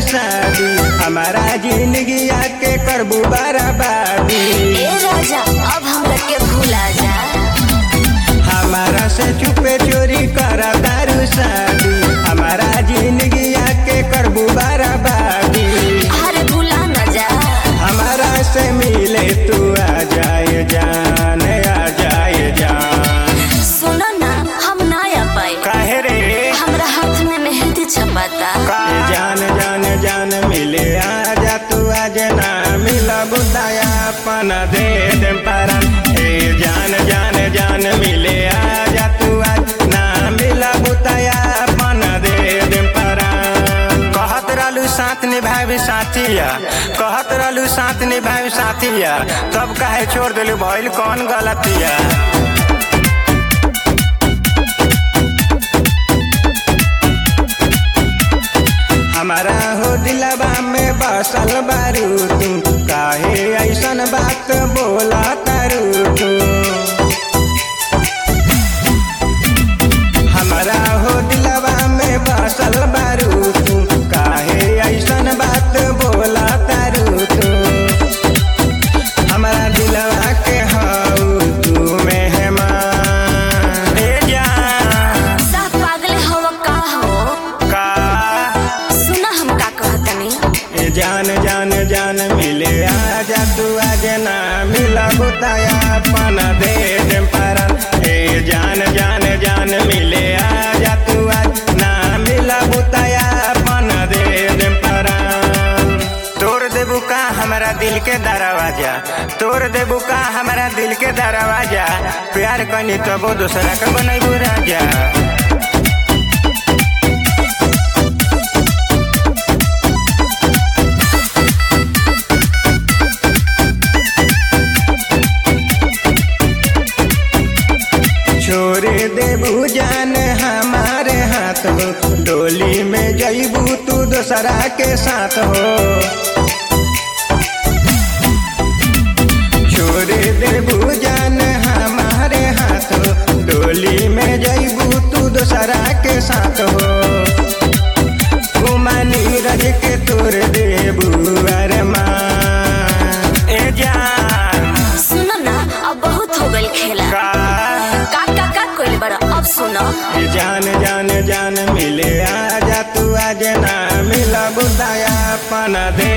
शादी हमारा जिंदगी के करबू बराबादी ए राजा अब हमरा के भूला जा हमारा से चुपे चोरी कर दारू शादी हमारा जिंदगी के करबू बराबादी अरे भूला न जा हमारा से मिले तू आ जाए जान आ जाए जान सुनो ना हम ना आ पाए काहे रे हमरा हाथ में मेहंदी छपाता ए जान जान जान मिले आजा तू आज ना मिला बुदाया अपन दे दे परन ए जान जान जान मिले आजा तू आज ना मिला बुदाया अपन दे दे परन कहत रहलू साथ निभावे साथिया कहत रहलू साथ निभावे साथिया तब काहे छोड़ दिलू भइल कौन गलतिया हमारा हो दिलवा में बसल बारू तू काहे ऐसन बात बोला तारू तू हमारा हो दिलवा में बसल बारू तू काहे ऐसन बात बोला तारू तू हमारा दिलवा के हऊ तू मेहमान ए जान सब पागल हवा का हो का सुना हम का कहतनी ए जान जान जान मिले आजा तू आज ना मिला बुताया अपन दे दे परन ए जान जान जान मिले आजा तू आज ना मिला बुताया अपन दे दे परन तोड़ देबू का हमारा दिल के दरवाजा तोड़ देबू का हमारा दिल के दरवाजा प्यार कनी तबो दूसरा के बनैबू राजा छोड़े देबू जान हमारे हाथ हो डोली में जईबू तू दोसरा के साथ हो छोड़े देबू जान हमारे हाथ हो डोली में जईबू तू दोसरा के साथ हो घुमानी रज के तोड़ देबू अरमान ए जान सुनो ना अब बहुत हो गइल खेला का का का का कोइल बड़ा अब सुनो ये जान जान जान मिले आजा तू आज ना मिला बुदाया अपन दे